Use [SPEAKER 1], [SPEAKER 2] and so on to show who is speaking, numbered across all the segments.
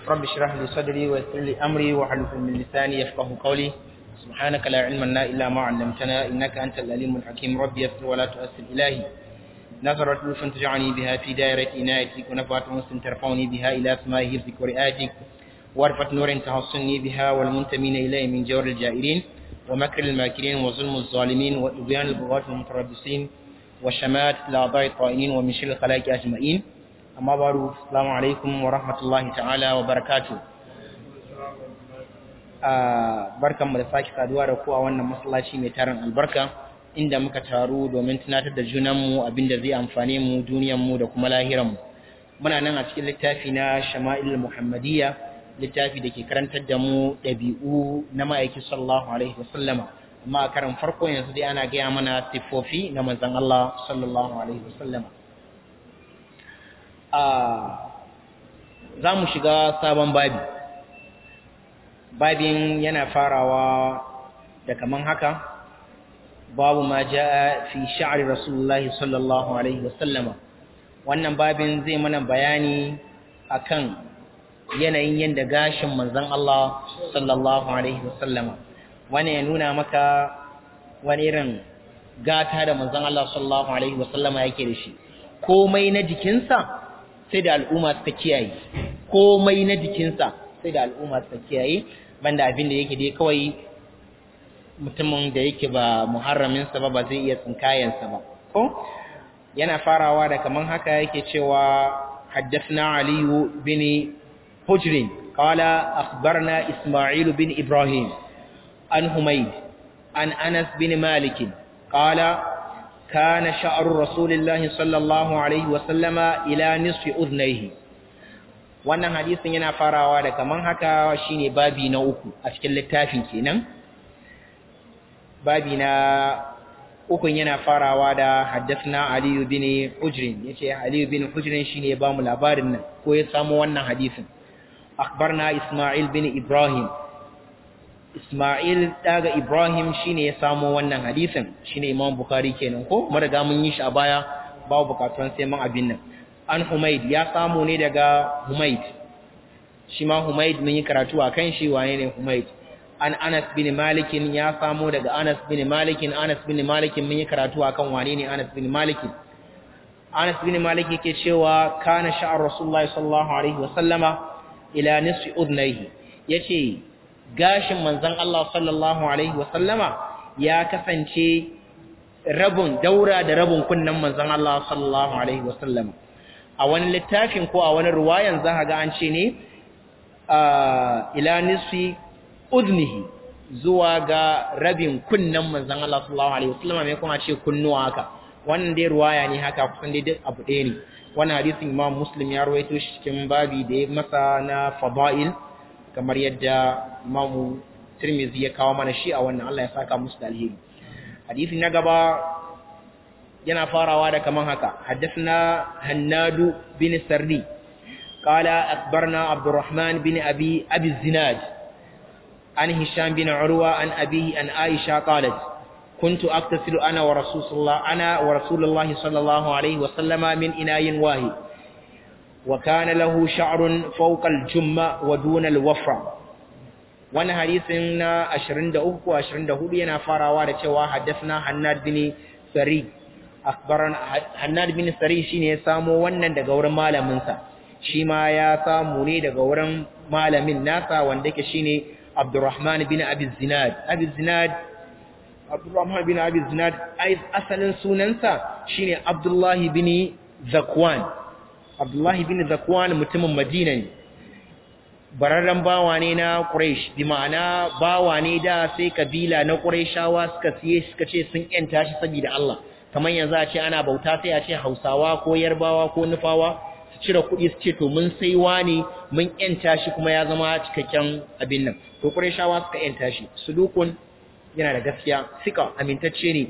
[SPEAKER 1] رب اشرح لي صدري ويسر لي أمري واحلل من لساني يفقه قولي سبحانك لا علم لنا إلا ما علمتنا إنك أنت العليم الحكيم ربي يسر ولا تؤسر إلهي نظرت لطف تجعلني بها في دائرة عنايتك ونفعت مسلم ترفعني بها إلى أسماء حفظك ورئاتك وارفة نور تحصني بها والمنتمين إليه من جور الجائرين ومكر الماكرين وظلم الظالمين وإبيان البغاة المتربصين وشمات الأعضاء الطائنين ومن شر الخلائق أجمعين أما بعد السلام عليكم ورحمة الله تعالى وبركاته barkan mu da sake saduwa da ku a wannan masallaci mai tarin albarka inda muka taru domin tunatar da junanmu abinda zai amfane mu duniyarmu da kuma lahiranmu muna nan a cikin littafi na shama'il muhammadiyya littafi da ke karantar da mu ɗabi'u na ma'aiki sallallahu alaihi wasallama amma a karan farko yanzu dai ana gaya mana siffofi na manzon Allah sallallahu alaihi wasallama za mu shiga sabon babi babin yana farawa da kaman haka babu ma ja'a fi sha'ri rasulullahi sallallahu alaihi wasallama wannan babin zai mana bayani akan yanayin yadda gashin manzon Allah sallallahu alaihi wasallama wani ya nuna maka wani irin gata da manzon Allah sallallahu alaihi wasallama yake da shi komai na jikinsa sai da al'umma suka kiyaye komai na jikinsa sai da al'umma suka kiyaye banda abin da yake dai kawai mutumin da yake ba muharraminsa ba ba zai iya tsinkayensa ba ko yana farawa da kaman haka yake cewa haddathna aliyu bin hujrin qala akhbarna isma'il bin ibrahim an humayd an anas bin malik qala كان شعر رسول الله صلى الله عليه وسلم إلى نصف أذنيه wannan hadisin yana farawa da kaman haka shine babi na uku a cikin littafin kenan babi na ukun yana farawa da haddathna Ali bin Hujrin yace Ali bin Hujrin shine ba mu labarin nan ko ya samu wannan hadisin akhbarna Isma'il bin Ibrahim Isma'il daga Ibrahim shine ya samu wannan hadisin shine Imam Bukhari kenan ko mun riga mun yi shi a baya babu bukatun sai mun abin nan an Humaid ya samu ne daga Humaid shi ma Humaid mun yi karatu a kan shi wane ne Humaid an Anas bin Malik ya samu daga Anas bin Malik Anas bin Malik mun yi karatu akan wane ne Anas bin Malik Anas bin Malik yake cewa kana sha'ar Rasulullah sallallahu alaihi wa sallama ila nisfi udnayhi yace gashin manzon Allah sallallahu alaihi wa sallama ya kasance rabun daura da rabun kunnan manzon Allah sallallahu alaihi wa sallama a wani littafin ko a wani ruwayan za ga an ce ne ila nisfi udnihi zuwa ga rabin kunnan manzon Allah sallallahu alaihi wasallam mai kuma ce kunnuwa haka wannan dai ruwaya ne haka kusan dai duk abu ɗaya ne wannan hadisin Imam Muslim ya rawaito shi cikin babi da ya masa na fadail kamar yadda Imam Tirmidhi ya kawo mana shi a wannan Allah ya saka musu da alheri hadisi na gaba yana farawa da kaman haka haddathna Hannadu bin Sardi قال أخبرنا عبد الرحمن بن أبي أبي الزناد عن هشام بن عروة عن أبيه عن عائشة قالت كنت أغتسل أنا ورسول الله أنا ورسول الله صلى الله عليه وسلم من إناء واحد وكان له شعر فوق الجمة ودون الوفرة وانا حديثنا أشرين دعوك وأشرين دعوك ينا فاروا رتوا حدثنا حناد بن سري أخبرنا حناد بن سري شيني سامو وانا دقور مالا منسا shi ma ya samu ne daga wurin malamin nasa wanda yake shine Abdurrahman bin Abi Zinad Abi Zinad Abdurrahman bin Abi Zinad asalin sunansa shine Abdullah bin Zakwan Abdullah bin Zakwan mutumin Madina ne bararren bawa ne na Quraysh bi ma'ana bawa ne da sai kabila na Qurayshawa suka siye suka ce sun yanta shi saboda Allah kamar yanzu a ce ana bauta sai a ce Hausawa ko Yarbawa ko Nufawa cire kuɗi su ce to mun sai wani mun yanta shi kuma ya zama cikakken abin nan to Qurayshawa suka yanta shi sudukun yana da gaskiya sika amintacce ne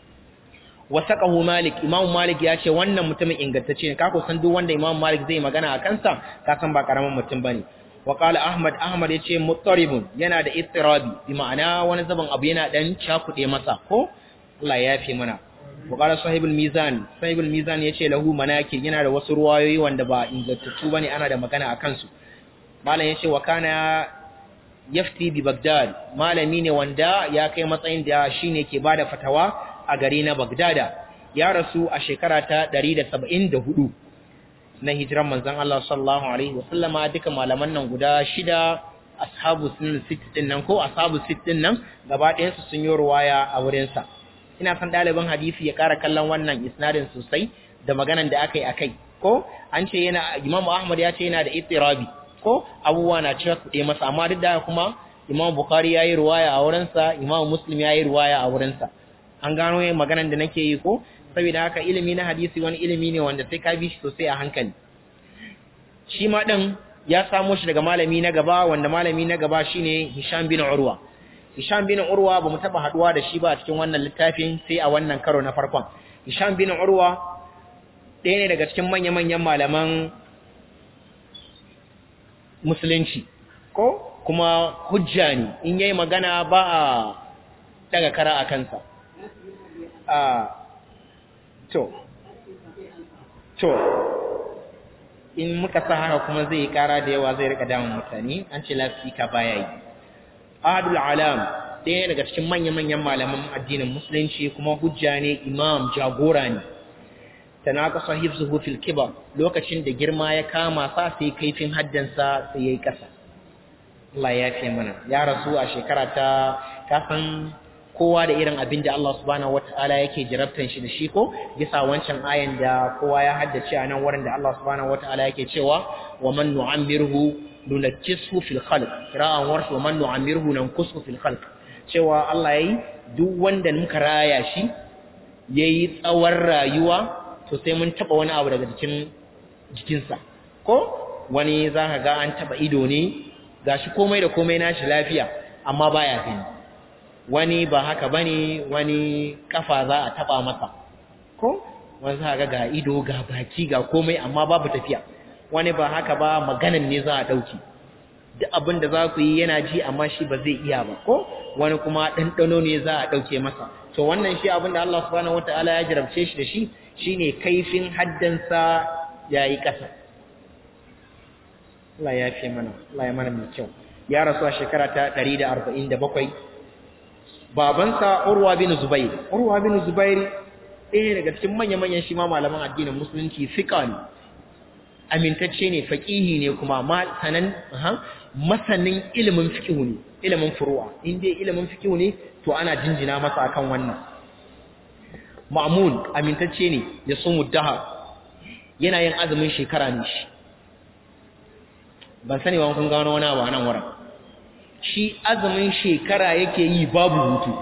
[SPEAKER 1] wasaqahu Malik Imam Malik ya ce wannan mutumin ingantacce ne ka ko san duk wanda Imam Malik zai magana a kansa ka san ba karaman mutum bane wa qala Ahmad Ahmad ya ce muttaribun yana da istirabi bi ma'ana wani zaban abu yana dan cakude masa ko Allah ya yafe mana وقال صاحب الميزان صاحب الميزان yace lahu manakir yana da wasu ruwayoyi wanda ba ingantattu bane ana da magana akan su malam yace wa kana yafti bi Baghdad malami ne wanda ya kai matsayin da shine ke bada fatawa a gari na Baghdada ya rasu a shekara ta 174 na hijiran manzon Allah sallallahu alaihi wasallama duka malaman nan guda shida ashabu sunan sittin nan ko ashabu sittin nan gaba ɗayan su sun yi ruwaya a wurin sa ina san ɗaliban hadisi ya ƙara kallon wannan isnadin sosai da maganan da aka yi akai ko an ce yana Imam Ahmad ya ce yana da ittirabi ko abubuwa na cewa kuɗe masa amma duk da kuma Imam Bukhari ya yi ruwaya a wurinsa Imam Muslim ya yi ruwaya a wurinsa an gano yin maganan da nake yi ko saboda haka ilimi na hadisi wani ilimi ne wanda sai ka bi shi sosai a hankali shi ma ɗin ya samo shi daga malami na gaba wanda malami na gaba shine Hisham bin Urwa Hisham bin Urwa bamu taba haduwa da shi ba a cikin wannan littafin sai a wannan karo na farkon Hisham bin Urwa ɗaya ne daga cikin manya-manyan malaman musulunci ko kuma hujja ne in yayi magana ba a daga kara a kansa a to to in muka sa haka kuma zai yi kara da yawa zai rika damun mutane an ce lafika baya yi ahadul alam ɗaya daga cikin manya-manyan malaman addinin musulunci kuma hujja ne imam jagora ne tanaqasa hifzuhu fil kibar lokacin da girma ya kama sa sai kaifin haddansa sai yayi kasa Allah ya fi mana ya rasu a shekara ta kafin kowa da irin abin da Allah subhanahu wataala yake jarabtan shi da shi ko bisa wancan ayan da kowa ya haddace a nan wurin da Allah subhanahu wataala yake cewa wa man nu'ammirhu nunajjishu fil khalq qira'an warsh wa man nu'ammirhu nanqusu fil khalq cewa Allah yayi duk wanda muka raya shi yayi tsawon rayuwa to sai mun taba wani abu daga jikin jikinsa ko wani za ka ga an taba ido ne gashi komai da komai nashi lafiya amma baya gani wani ba haka bane wani kafa za a taba masa ko wani za ga ga ido ga baki ga komai amma babu tafiya wani ba haka ba maganan ne za a dauki duk abin da za ku yi yana ji amma shi ba zai iya ba ko wani kuma ɗanɗano ne za a ɗauke masa to wannan shi abin da Allah subhanahu wataala ya jarabce shi da shi shine kaifin haddansa yayi ƙasa Allah ya fi mana Allah ya mana mai kyau ya rasu a shekara ta 147 babansa Urwa bin Zubair Urwa bin Zubair ɗaya daga cikin manya-manyan shi ma malaman addinin musulunci fiqa ne amintacce ne faqihi ne kuma sanan masanin ilimin fiqh ne ilimin furu'a in dai ilimin fiqh ne to ana jinjina masa akan wannan ma'mun amintacce ne ya sumu dahar yana yin azumin shekara ne shi ban sani ba kun gano wani abu a nan wurin shi azumin shekara yake yi babu hutu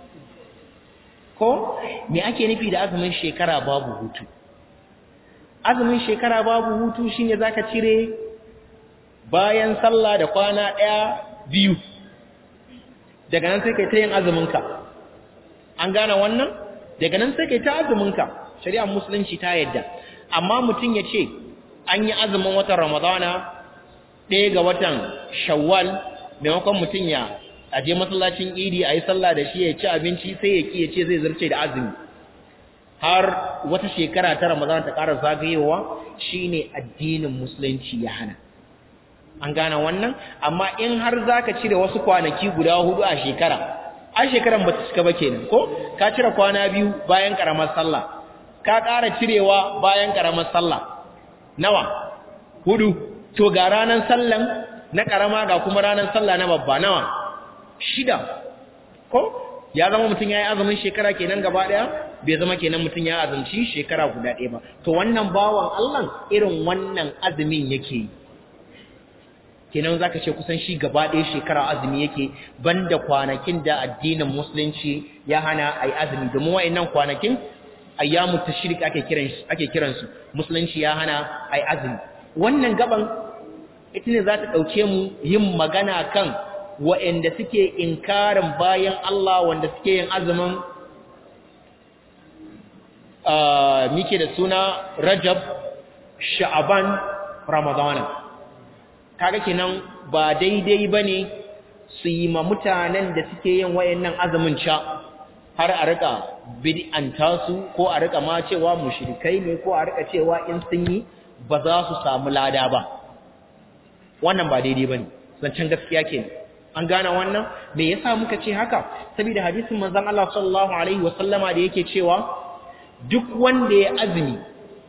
[SPEAKER 1] ko me ake nufi da azumin shekara babu hutu azumin shekara babu hutu shine zaka cire bayan sallah da kwana daya biyu daga nan sai kai ta yin azumin ka an gane wannan daga nan sai kai ta azumin ka shari'ar musulunci ta yadda amma mutum ya ce an yi azumin watan ramadana ɗaya ga watan shawwal maimakon mutum ya aje masallacin idi a yi sallah da shi ya ci abinci sai ya ki ya ce zai zarce da azumi har wata shekara ta ramadana ta ƙara zagayewa shine addinin musulunci ya hana an gane wannan amma in har zaka cire wasu kwanaki guda hudu a shekara a shekaran ba ta cika ba kenan ko ka cire kwana biyu bayan karamar sallah ka ƙara cirewa bayan karamar sallah nawa hudu to ga ranar sallan na karama ga kuma ranar sallah na babba nawa shida ko ya zama mutum ya yi azumin shekara kenan gaba daya bai zama kenan mutum ya azumci shekara guda ɗaya ba to wannan bawan Allah irin wannan azumin yake yi kenan zaka ce kusan shi gaba ɗaya shekara azumi yake banda kwanakin da addinin musulunci ya hana ai azumi domin wayannan kwanakin ayyamu tashrik ake kiran ake kiransu musulunci ya hana ai azumi wannan gaban ita ne za ta ɗauke mu yin magana kan waɗanda suke inkarin bayan Allah wanda suke yin azumin muke da suna Rajab, Sha'aban, Ramadana. Kaga kenan ba daidai ba ne su yi ma mutanen da suke yin wayannan azumin ca har a rika bid'anta su ko a rika ma cewa mushrikai ne ko a rika cewa in sun yi ba za su samu lada ba. wannan ba daidai bane zancen gaskiya kenan an gane wannan me yasa muka ce haka saboda hadisin manzon Allah sallallahu alaihi wasallama da yake cewa duk wanda ya azumi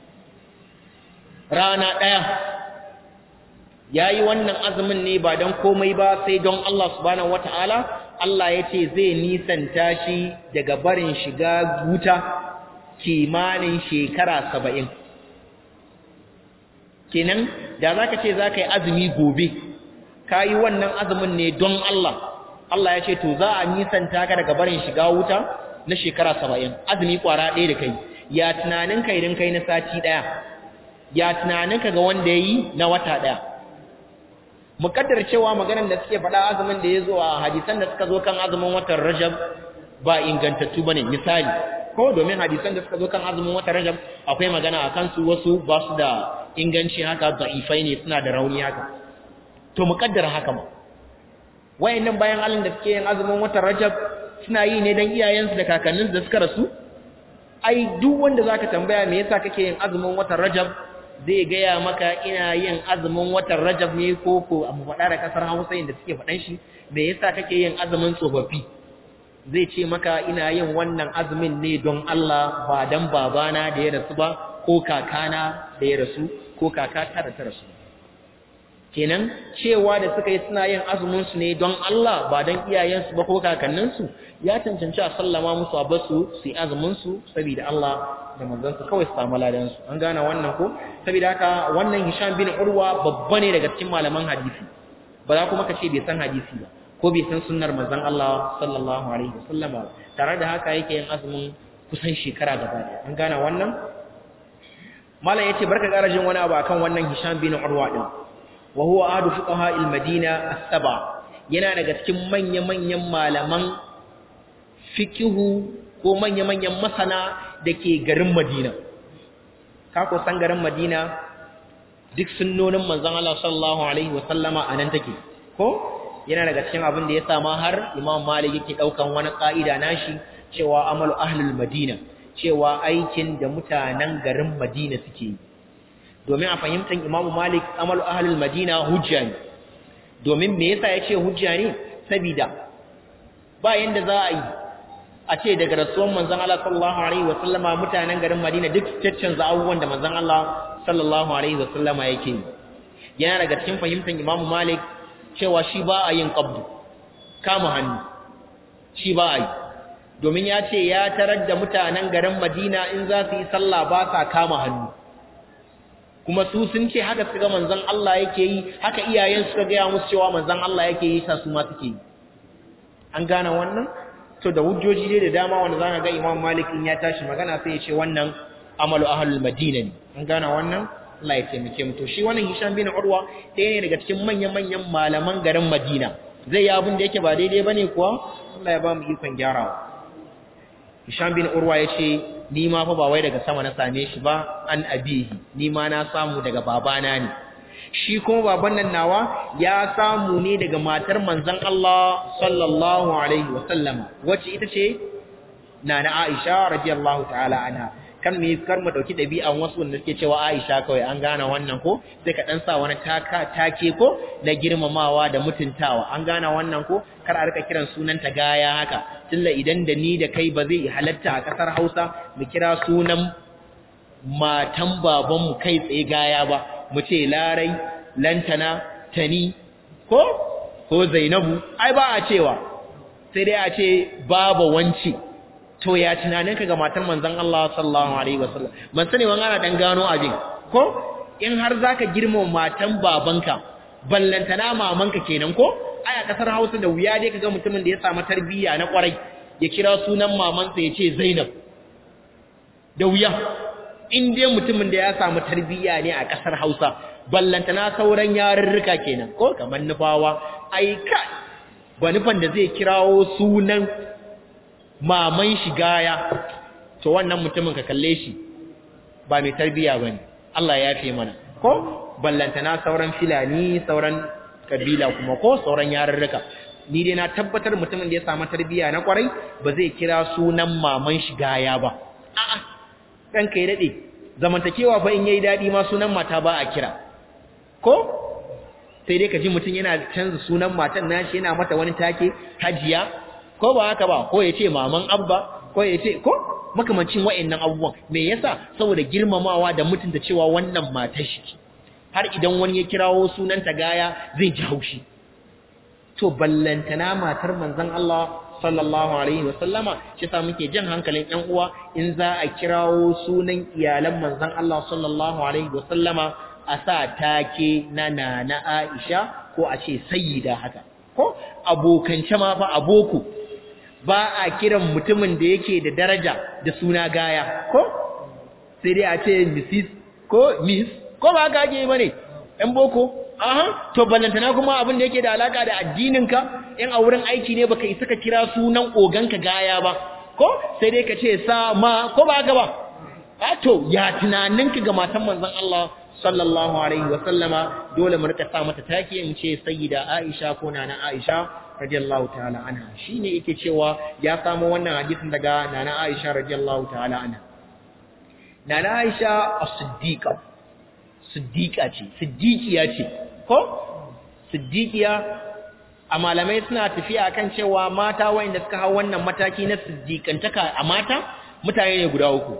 [SPEAKER 1] rana daya yayi wannan azumin ne ba don komai ba sai don Allah subhanahu wataala Allah yace zai nisanta shi daga barin shiga wuta kimanin shekara 70 kenan da zaka ce zaka yi azumi gobe ka yi wannan azumin ne don Allah Allah ya ce to za a nisanta ka daga barin shiga wuta na shekara saba'in azumi kwara ɗaya da kai ya tunanin ka idan kai na sati ɗaya ya tunanin ka ga wanda ya yi na wata ɗaya muƙaddar cewa maganar da suke faɗa azumin da ya zo a hadisan da suka zo kan azumin watan rajab ba ingantattu ba ne misali ko domin hadisan da suka zo kan azumin watan rajab akwai magana a kansu wasu ba su da inganci haka da'ifai ne suna da rauni haka to mu kaddara haka ma wayannan bayan Allah da suke yin azumin watan Rajab suna yi ne dan iyayensu da kakanninsu da suka rasu ai duk wanda zaka tambaya me yasa kake yin azumin watan Rajab zai gaya maka ina yin azumin watan Rajab ne ko ko abu faɗa da kasar Hausa inda suke faɗan shi me yasa kake yin azumin tsofaffi zai ce maka ina yin wannan azumin ne don Allah ba dan babana da ya rasu ba ko kakana da ya rasu ko kakata da ta rasu kenan cewa da suka yi suna yin azumin su ne don Allah ba don iyayensu ba ko kakanninsu ya cancanci a sallama musu a basu su yi azumin su saboda Allah da manzon su kawai su samu ladan su an gane wannan ko saboda haka wannan Hisham bin Urwa babba ne daga cikin malaman hadisi ba za kuma ka ce bai san hadisi ba ko bai san sunnar manzon Allah sallallahu alaihi wasallam ba tare da haka yake yin azumin kusan shekara gaba ɗaya an gane wannan malam yace barka garajin wani abu akan wannan Hisham bin Urwa din wa huwa ahadu fuqaha al-Madina as-sab'a yana daga cikin manya-manyan malaman fikihu ko manya-manyan masana dake garin Madina ka ko san garin Madina duk sunnonin manzon Allah sallallahu alaihi wa sallama anan take ko yana daga cikin abin da ya sa ma har Imam Malik yake daukan wani ka'ida nashi cewa amalu ahlul Madina cewa aikin da mutanen garin Madina suke yi domin a fahimtar Imam Malik amalu ahlul Madina hujja ne domin me yasa yace hujja ne saboda ba yanda za a yi a ce daga rasuwan manzon Allah sallallahu alaihi wa sallama mutanen garin Madina duk caccanza abubuwan da manzon Allah sallallahu alaihi wa sallama yake yi yana daga cikin fahimtar Imam Malik cewa shi ba a yin qabdu kama hannu shi ba a yi domin ya ce ya tarar da mutanen garin Madina in za su yi sallah ba sa kama hannu kuma su sun ce haka suka manzon Allah yake yi haka iyayen suka gaya musu cewa manzon Allah yake yi sa su ma suke yi an gane wannan to da hujjoji dai da dama wanda zaka ga Imam Malik in ya tashi magana sai ya ce wannan amalu ahlul Madina ne an gane wannan Allah ya taimake mu to shi wannan Hisham bin Urwa ɗaya ne daga cikin manyan manyan malaman garin Madina zai yi abin da yake ba daidai bane kuwa Allah ya ba mu ikon gyarawa Hisham bin Urwa ya ce ni ma fa ba wai daga sama na same shi ba an abihi ni ma na samu daga babana ne shi kuma baban nan nawa ya samu ne daga matar manzon Allah sallallahu alaihi wa sallama wacce ita ce nana Aisha radiyallahu ta'ala anha kan me kar mu dauki dabi'an wasu wanda suke cewa Aisha kawai an gane wannan ko sai ka dan sa wani taka take ko na girmamawa da mutuntawa an gane wannan ko kar a rika kiran sunan ta gaya haka tilla idan da ni da kai ba zai halatta a kasar Hausa mu kira sunan matan baban mu kai tsaye gaya ba mu ce larai lantana tani ko ko Zainabu ai ba a cewa sai dai a ce baba wanci to ya tunaninka ga matan manzon Allah sallallahu alaihi wasallam ban sani wani ana dan gano abin ko in har zaka girma matan babanka ballantana mamanka kenan ko aya kasar Hausa da wuya dai kaga mutumin da ya samu tarbiyya na kwarai ya kira sunan mamansa ya ce Zainab da wuya in dai mutumin da ya samu tarbiyya ne a kasar Hausa ballantana sauran yarurruka kenan ko kamar nufawa ai ka ba nufan da zai kirawo sunan maman shi gaya to wannan mutumin ka kalle shi ba mai tarbiya bane Allah ya fi mana ko ballantana sauran filani sauran kabila kuma ko sauran yarurruka ni dai na tabbatar mutumin da ya samu tarbiya na kwarai ba zai kira sunan maman shi gaya ba a'a dan kai dade zamantakewa fa in yayi dadi ma sunan mata ba a kira ko sai dai ka ji mutum yana canza sunan matan nashi yana mata wani take hajiya ko ba haka ba ko ya ce maman abba ko ya ce ko makamancin wa'annan abubuwan me yasa saboda girmamawa da mutunta cewa wannan matar shi har idan wani ya kirawo sunanta gaya zai ji haushi to ballantana matar manzon Allah sallallahu alaihi wa sallama shi yasa muke jan hankalin ƴan uwa in za a kirawo sunan iyalan manzon Allah sallallahu alaihi wa sallama a sa take na nana Aisha ko a ce sayyida haka ko abokance ma fa aboko ba a kiran mutumin da yake da daraja da suna gaya ko sai dai a ce Mrs ko Miss ko ba ka ake bane ɗan boko aha to ballantana kuma abin da yake da alaka da addininka in a wurin aiki ne baka isa ka kira sunan oganka gaya ba ko sai dai ka ce sa ma ko ba haka ba a to ya tunaninka ga matan manzon Allah sallallahu alaihi wa sallama dole mu rika sa mata take in ce sayyida Aisha ko nana Aisha radiyallahu ta'ala anha shine yake cewa ya samu wannan hadisin daga nana Aisha radiyallahu ta'ala anha nana Aisha as-siddiqa siddiqa ce siddiqiya ce ko siddiqiya a malamai suna tafiya kan cewa mata wayanda suka hau wannan mataki na siddiqantaka a mata mutane ne guda uku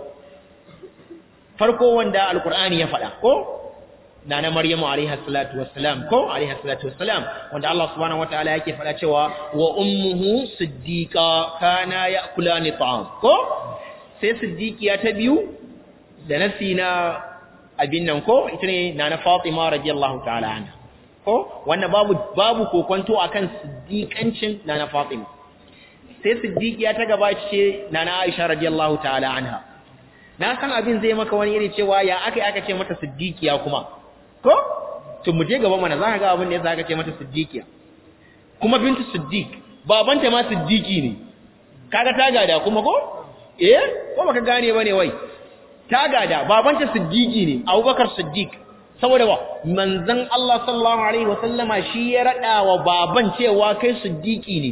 [SPEAKER 1] farko wanda alqur'ani ya faɗa ko nana maryamu alaiha salatu wassalam ko alaiha salatu wassalam wanda Allah subhanahu wataala yake faɗa cewa wa ummuhu siddiqa kana ya'kulani ta'am ko sai siddiqiya ta biyu da nasi na abin nan ko ita ne nana Fatima radiyallahu ta'ala anha ko wannan babu babu kokonto akan siddiqancin nana Fatima sai siddiqiya ta gaba ce nana Aisha radiyallahu ta'ala anha na san abin zai maka wani iri cewa ya aka aka ce mata siddiqiya kuma ko to mu je gaba mana za ka ga abin da yasa aka ce mata siddiqiya kuma bintu siddiq babanta ma siddiqi ne kaga ta gada kuma ko eh ko baka gane bane wai ta gada babanta siddiqi ne abubakar siddiq saboda wa manzon Allah sallallahu alaihi wasallama shi ya rada wa baban cewa kai siddiqi ne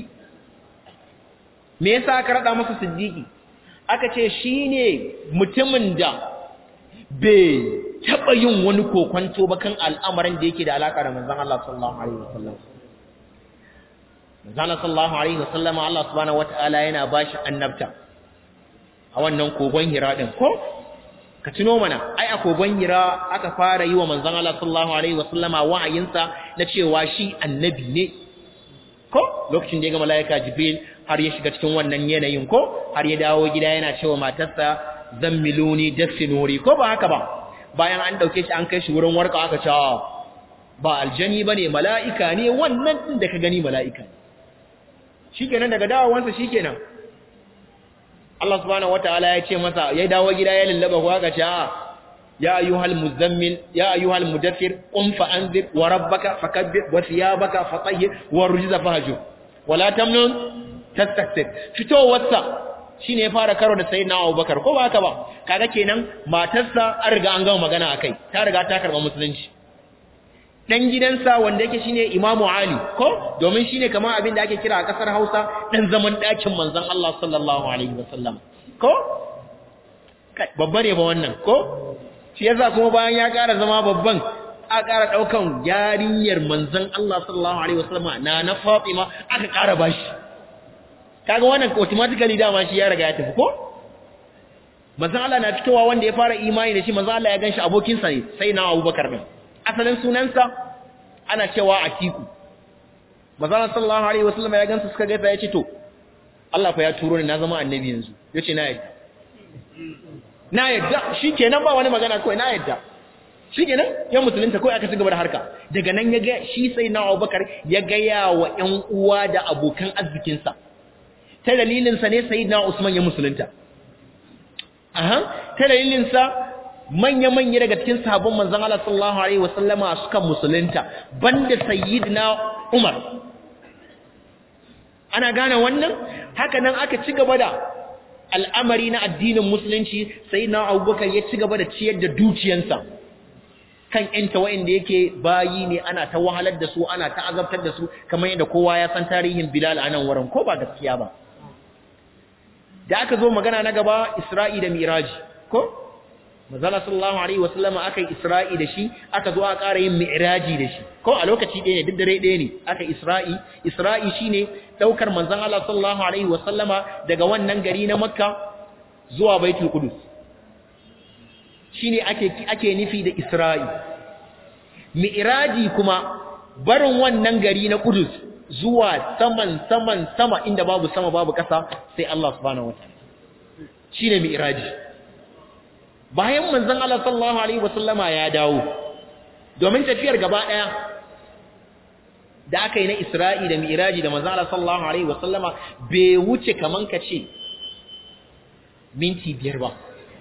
[SPEAKER 1] me yasa aka rada masa siddiqi aka ce shine mutumin da bai taba yin wani kokonto ba kan al'amarin da yake da alaka da manzon Allah sallallahu alaihi wasallam manzon Allah sallallahu alaihi wasallama Allah subhanahu wataala yana bashi annabta a wannan kogon hira din ko ka tuno mana ai a kogon hira aka fara yi wa manzon Allah sallallahu alaihi wasallama wa'ayinsa na cewa shi annabi ne ko lokacin da ya ga malaika jibril har ya shiga cikin wannan yanayin ko har ya dawo gida yana cewa matarsa zammiluni dafinuri ko ba haka ba bayan an dauke shi an kai shi wurin warka aka ce ba aljani bane mala'ika ne wannan din da ka gani mala'ika shikenan daga dawowansa shikenan Allah subhanahu wataala ya ce masa ya dawo gida ya lallaba ko aka ce a ya ayyuhal muzammil ya ayyuhal mudaththir qum fa anzir wa rabbaka fakabbir wa thiyabaka fatahhir wa rujza fahjur wala tamnun tastakthir fitowarsa shine ya fara karo da sayyidina Abubakar ko ba haka ba kaga kenan matarsa an riga an gama magana akai ta riga ta karba musulunci dan gidansa wanda yake shine Imam Ali ko domin shine kamar abin da ake kira a kasar Hausa dan zaman dakin manzon Allah sallallahu alaihi wasallam ko babba ne ba wannan ko shi yasa kuma bayan ya ƙara zama babban a ƙara daukan yarinyar manzon Allah sallallahu alaihi wasallam na na Fatima aka ƙara bashi kaga wannan automatically dama shi ya riga ya tafi ko manzon Allah na fitowa wanda ya fara imani da shi manzon Allah ya ganshi abokin sa ne sai na Abubakar din asalin sunansa ana cewa Atiku manzon Allah sallallahu alaihi wasallam ya gansu suka gaisa ya ce to Allah fa ya turo ni na zama annabi yanzu yace na yadda na yadda shikenan ba wani magana kawai na yadda shikenan ya musulunta kawai aka ci gaba da harka daga nan ya ga shi sai na Abubakar ya ga yawa ƴan uwa da abokan arzikinsa ta dalilinsa ne sayyidina Usman ya musulunta aha ta dalilinsa manya-manya daga cikin sahabban manzon Allah sallallahu alaihi wasallama suka musulunta banda sayyidina Umar ana gane wannan haka nan aka ci gaba da al'amari na addinin musulunci sayyidina Abubakar ya ci gaba da ciyar da dukiyansa kan ƴanta wa'inda yake bayi ne ana ta wahalar da su ana ta azabtar da su kamar yadda kowa ya san tarihin Bilal a nan wurin ko ba gaskiya ba da aka zo magana na gaba Isra'i da Miraji ko manzala sallallahu alaihi wasallama aka yi isra'i da shi aka zo aka ƙara yin mi'raji da shi ko a lokaci ɗaya ne duk dare ɗaya ne aka isra'i isra'i shine daukar manzon Allah sallallahu alaihi wasallama daga wannan gari na makka zuwa baitul qudus shine ake ake nufi da isra'i mi'raji kuma barin wannan gari na qudus zuwa saman saman sama inda babu sama babu ƙasa sai Allah subhanahu wataala shine mi'raji bayan manzon Allah sallallahu alaihi wasallama ya dawo domin tafiyar gaba daya da aka yi na Isra'i da Mi'raji da manzon Allah sallallahu alaihi wasallama bai wuce kaman kace minti biyar ba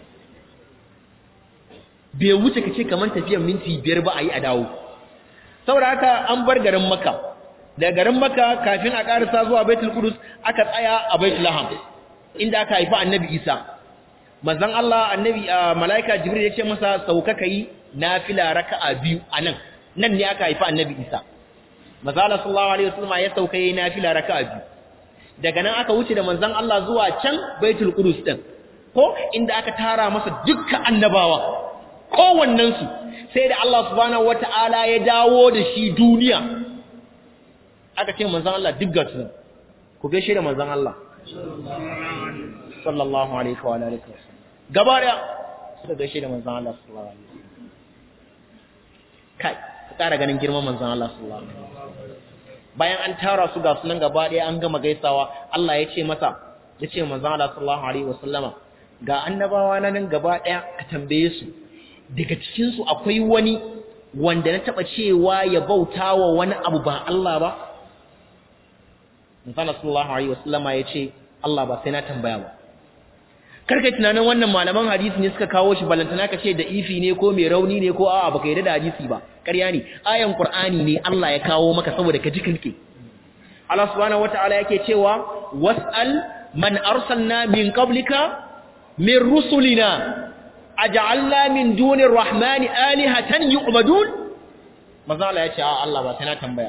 [SPEAKER 1] bai wuce kace kaman tafiyar minti biyar ba ayi a dawo saboda haka an bar garin Makka da garin Makka kafin a karasa zuwa Baitul Qudus aka tsaya a Baitul Laham inda aka haifa Annabi Isa manzon Allah annabi malaika jibril ya ce masa sauka kai nafila raka'a biyu anan nan ne aka haifa annabi Isa manzon Allah sallallahu alaihi wasallam ya sauka yayin nafila raka'a biyu daga nan aka wuce da manzon Allah zuwa can Baitul Qudus din ko inda aka tara masa dukkan annabawa kowannen su sai da Allah subhanahu wataala ya dawo da shi duniya aka ce manzon Allah duk gasu ku gaishe da manzon Allah sallallahu alaihi wa alihi wasallam gaba daya suka gaishe da manzon Allah sallallahu alaihi wasallam kai ka kara ganin girman manzon Allah sallallahu alaihi wasallam bayan an tara su ga sunan gaba daya an gama gaisawa Allah ya ce masa ya ce manzon Allah sallallahu alaihi wasallama ga annabawa na nan gaba daya ka tambaye su daga cikin su akwai wani wanda na taba cewa ya bautawa wani abu ba Allah ba manzon Allah sallallahu alaihi wasallama ya ce Allah ba sai na tambaya ba karkai tunanin wannan malaman hadisi ne suka kawo shi balantana ka ce da ifi ne ko mai rauni ne ko a'a baka yarda da hadisi ba ƙarya ne ayan qur'ani ne Allah ya kawo maka saboda ka ji kanke Allah subhanahu wataala yake cewa was'al man arsalna min qablika min rusulina aj'alna min dunir rahmani alihatan yu'badun manzo Allah ya ce a Allah ba sai na tambaya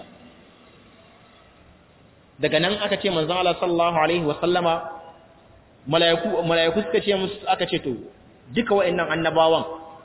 [SPEAKER 1] daga nan aka ce manzo Allah sallallahu alaihi wa sallama mala'iku mala'iku suka ce musu aka ce to duka wayannan annabawan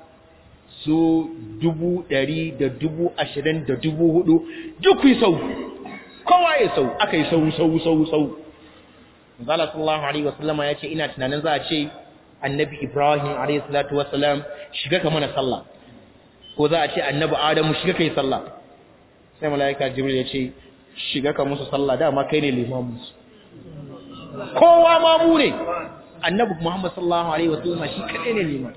[SPEAKER 1] su dubu ɗari da dubu ashirin da dubu hudu duk yi sau kowa ya sau aka yi sau sau sau sau zala sallallahu alaihi wasallama ya ce ina tunanin za a ce annabi ibrahim alaihi salatu wasallam shiga ka mana sallah ko za a ce annabi adamu shiga ka yi sallah sai mala'ika jibril ya ce shiga ka musu sallah dama kai ne limamin su kowa ma mu ne annabi Muhammad sallallahu alaihi wasallam shi kadai ne liman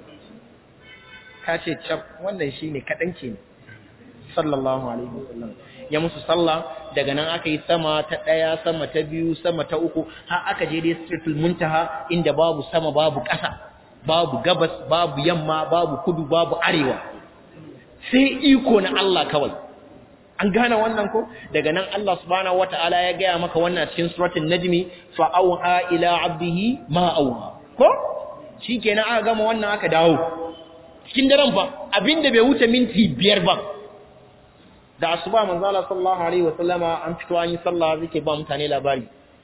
[SPEAKER 1] ka ce cap wannan shine kadan ke ne sallallahu alaihi wasallam ya musu sallah daga nan aka yi sama ta daya sama ta biyu sama ta uku har aka je dai sitratul muntaha inda babu sama babu ƙasa babu gabas babu yamma babu kudu babu arewa sai iko na Allah kawai an gane wannan ko daga nan Allah subhanahu wataala ya gaya maka wannan cikin suratul najmi fa auha ila abdihi ma auha ko shikenan aka gama wannan aka dawo cikin daren fa abinda bai wuce minti biyar ba da asuba manzo Allah sallallahu alaihi wasallama an fito an yi sallah zake ba mutane labari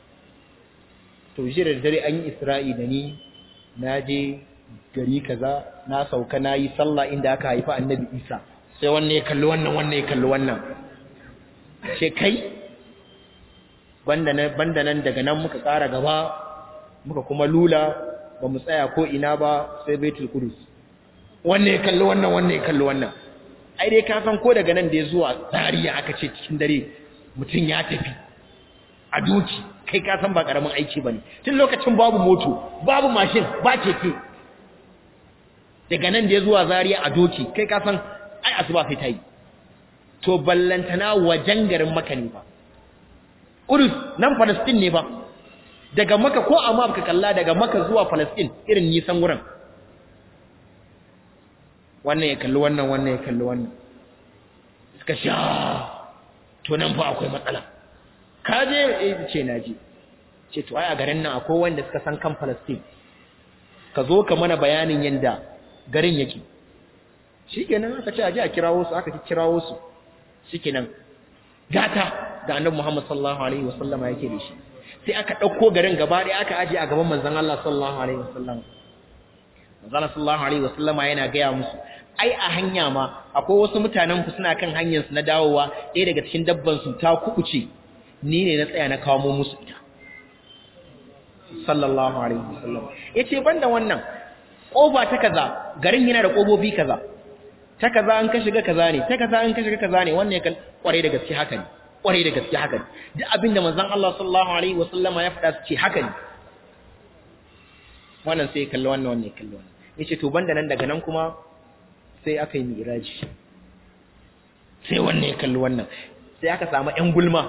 [SPEAKER 1] to jira da dare an yi Isra'i da ni naje gari kaza na sauka nayi sallah inda aka haifa annabi Isa sai wannan ya kalli wannan wannan ya kalli wannan ce kai banda nan daga nan muka ƙara gaba muka kuma lula ba mu tsaya ko ina ba sai baitul kudus wannan ya kalli wannan wannan ya kalli wannan ai dai ka san ko daga nan da ya zuwa zariya aka ce cikin dare mutum ya tafi a doki kai ka san ba karamin aiki bane tun lokacin babu moto babu mashin ba keke daga nan da ya zuwa zariya a doki kai ka san ai asuba sai ta yi to ballantana wajen garin maka ne ba Urus nan Palestine ne ba daga maka ko amma baka kalla daga maka zuwa Palestine irin nisan wurin wannan ya kalli wannan wannan ya kalli wannan suka sha to nan fa akwai matsala ka je eh ce na je ce to ai a garin nan akwai wanda suka san kan Palestine ka zo ka mana bayanin yanda garin yake shikenan aka ce aje a kirawo su aka kirawo su shikenan gata da annabi Muhammad sallallahu alaihi wasallama yake da shi sai aka dauko garin gaba ɗaya aka aje a gaban manzon Allah sallallahu alaihi wasallam manzon sallallahu alaihi wasallama yana gaya musu ai a hanya ma akwai wasu mutanen ku suna kan hanyar su na dawowa ɗaya daga cikin dabban su ta kubuce ni ne na tsaya na kawo musu ita sallallahu alaihi wasallam yace banda wannan kofa ta kaza garin yana da kobobi kaza ta kaza an ka shiga kaza ne ta kaza an ka shiga kaza ne wannan ya kware da gaske haka ne kware da gaske haka ne duk abinda manzon Allah sallallahu alaihi wasallama ya faɗa su ce haka ne wannan sai kalli wannan wannan ya kalli wannan yace to banda nan daga nan kuma sai aka yi miraji sai wannan ya kalli wannan sai aka samu ƴan gulma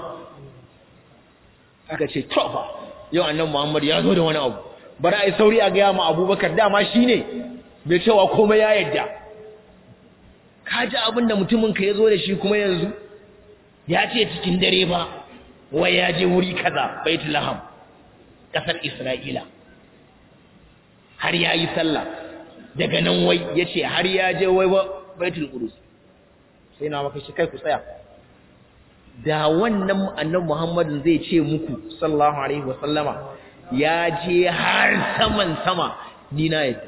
[SPEAKER 1] aka ce to fa yau annan Muhammad ya zo da wani abu bari ai sauri a gaya ma Abubakar dama shine bai cewa komai ya yadda ka ji abin da mutumin ka ya zo da shi kuma yanzu ya ce cikin dare ba wai ya je wuri kaza baitul laham kasar Isra'ila har ya yi sallah daga nan wai ya ce har ya je wai baitul qudus sai na maka shi kai ku tsaya da wannan annabi Muhammadin zai ce muku sallallahu alaihi wasallama ya je har saman sama ni na yadda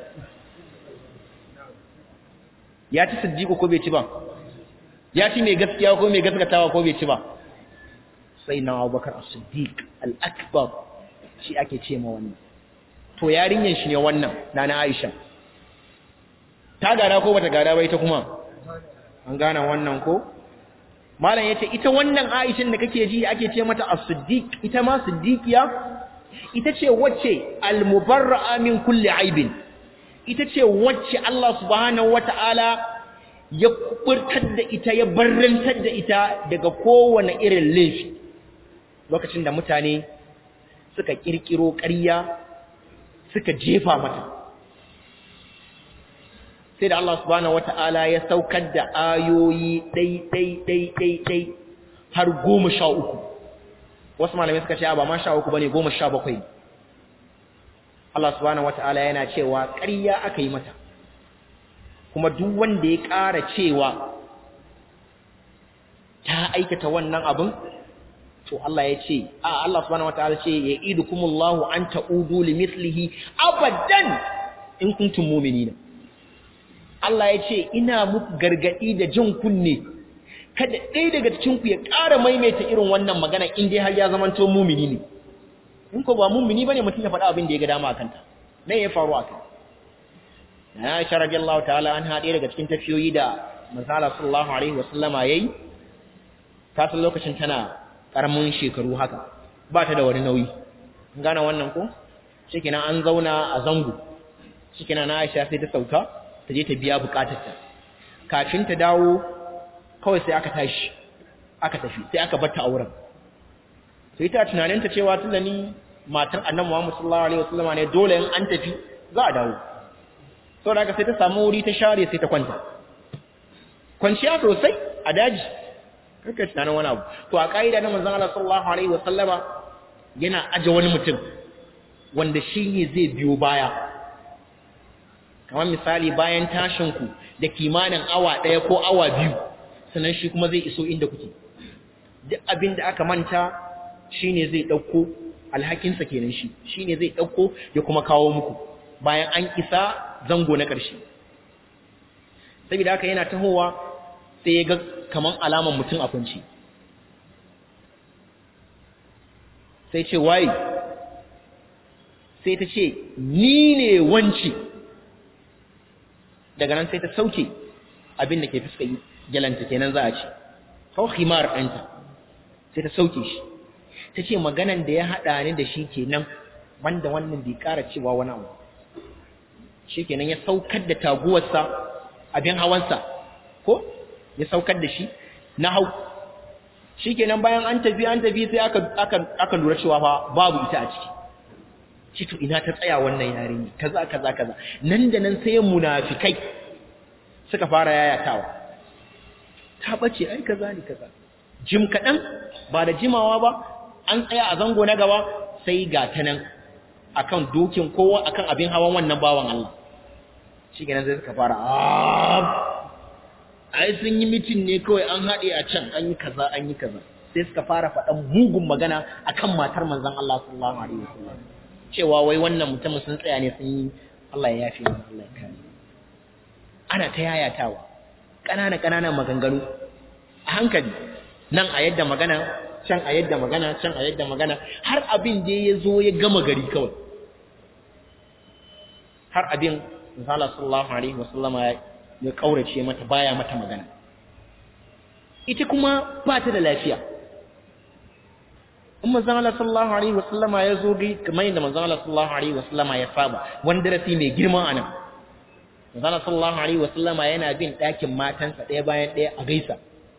[SPEAKER 1] ya ci siddiqo ko bai ci ba ya ci mai gaskiya ko mai gaskatawa ko bai ci ba sai na Abubakar as-Siddiq al-akbar shi ake ce ma wannan to yarinyar shi ne wannan nana Aisha ta gada ko bata gada ba ita kuma an gane wannan ko malam yace ita wannan Aisha da kake ji ake ce mata as-siddiq ita ma siddiqiya ita ce wacce al-mubarra'a min kulli aibin ita ce wacce Allah subhanahu wata'ala ya kuburtar da ita ya barrantar da ita daga kowane irin laifi lokacin da mutane suka kirkiro ƙarya suka jefa mata sai da Allah subhanahu wata'ala ya saukar da ayoyi ɗai ɗai ɗai ɗai ɗai har goma sha uku wasu malamai suka ce ba ma sha uku ba ne goma sha bakwai Allah subhanahu wata'ala yana cewa ƙarya aka yi mata kuma duk wanda ya ƙara cewa ta aikata wannan abin to Allah ya ce a Allah subhanahu wata'ala ce ya idukumullahu an ta'udu limithlihi abadan in kuntum mu'minina Allah ya ce ina muku gargadi da jin kunne kada ɗaya daga cikin ku ya ƙara maimaita irin wannan magana in dai har ya zamanto mumini ne in ko ba mumini bane mutum ya faɗa abin da ya ga dama akan ta me ya faru akan na Aisha radiyallahu ta'ala an haɗe daga cikin tafiyoyi da manzala sallallahu alaihi wasallama yayi ta san lokacin tana karamin shekaru haka ba ta da wani nauyi gane wannan ko shikenan an zauna a zango shikenan na Aisha sai ta sauka ta je ta biya bukatarta kafin ta dawo kawai sai aka tashi aka tafi sai aka bar ta auren sai ta tunanin ta cewa tunda ni matar Annabi Muhammad sallallahu alaihi wasallam ne dole in an tafi za a dawo saboda haka sai ta samu wuri ta share sai ta kwanta kwanciya sosai a daji kake tunanin wani abu to a kaida na manzon Allah sallallahu alaihi wasallama yana aje wani mutum wanda shi ne zai biyo baya kamar misali bayan tashin ku da kimanin awa ɗaya ko awa biyu sannan shi kuma zai iso inda kuke duk abin da aka manta shine zai ɗauko alhakinsa kenan shi shine zai ɗauko ya kuma kawo muku bayan an isa zango na ƙarshe saboda haka yana tahowa sai ya ga kaman alaman mutum a kunci sai ce waye sai ta ce ni ne wanci daga nan sai ta sauke abin da ke fuska gyalanta kenan za a ce kawai himar ɗanta sai ta sauke shi ta ce maganan da ya haɗa ni da shi kenan wanda wannan bai ƙara cewa wani abu shi kenan ya saukar da taguwarsa abin hawansa ko ya saukar da shi na hau shi kenan bayan an tafi an tafi sai aka lura cewa fa babu ita a ciki shi to ina ta tsaya wannan yarinya kaza kaza kaza nan da nan sai munafikai suka fara yayatawa ta bace ai kaza ne kaza jim kadan ba da jimawa ba an tsaya a zango na gaba sai ga ta nan akan dokin kowa akan abin hawan wannan bawan Allah shi kenan sai suka fara ai sun yi mitin ne kawai an haɗe a can an yi kaza an yi kaza sai suka fara faɗan mugun magana akan matar manzon Allah sallallahu alaihi wasallam cewa wai wannan mutumin sun tsaya ne sun yi Allah ya yafe mana Allah ya kare ana ta yayatawa ƙanana ƙananan maganganu a hankali nan a yadda magana can a yadda magana can a yadda magana har abin da ya zo ya gama gari kawai har abin misala sallallahu alaihi wasallama ya kaurace mata baya mata magana ita kuma ba ta da lafiya in manzon Allah sallallahu alaihi wasallama ya zo gai kamar yadda manzon Allah sallallahu alaihi wasallama ya saba wani darasi mai girma anan manzon Allah sallallahu alaihi wasallama yana bin ɗakin matansa ɗaya bayan ɗaya a gaisa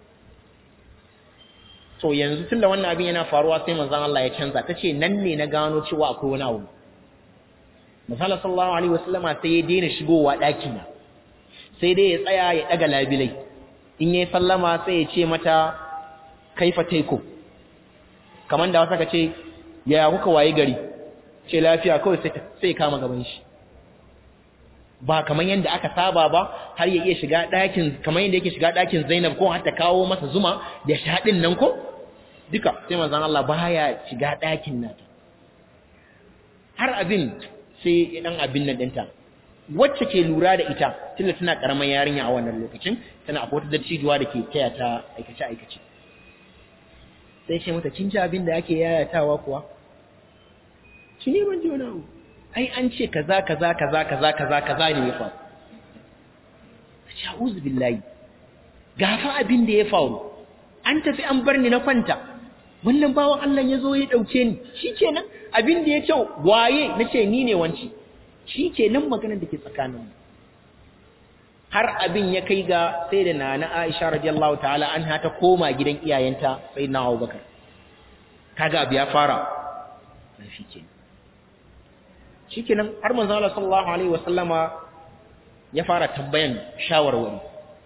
[SPEAKER 1] to yanzu tunda wannan abin yana faruwa sai manzon Allah ya canza tace nan ne na gano cewa akwai wani abu Misali sallallahu alaihi wasallama sai ya daina shigowa ɗaki na sai dai ya tsaya ya ɗaga labilai in yayi sallama sai ya ce mata kaifa taiko kamar da wasa ka ce yaya kuka waye gari ce lafiya kawai sai sai kama gaban shi ba kamar yadda aka saba ba har ya iya shiga ɗakin kamar yadda yake shiga ɗakin Zainab ko har ta kawo masa zuma da shaɗin nan ko duka sai manzon Allah baya shiga ɗakin nata har abin sai dan abin nan ɗinta wacce ke lura da ita tunda tana karamar yarinya a wannan lokacin tana akwai wata dattijuwa da ke taya ta aikace aikace sai ce mata kin ji abin da ake yayatawa kuwa shi ne ban ji wani abu ai an ce kaza kaza kaza kaza kaza kaza ne ya faru sha'uz billahi gafa abin da ya faru an tafi an bar ni na kwanta wannan bawan Allah ya zo ya dauke ni shikenan abin da ya kyau waye nace ni ne wanci shikenan maganar da ke tsakaninmu har abin ya kai ga sai da nana Aisha radiyallahu ta'ala anha ta koma gidan iyayenta sai na Abubakar kaga abu ya fara na shikenan shikenan har manzo Allah sallallahu alaihi wasallama ya fara tambayan shawarwari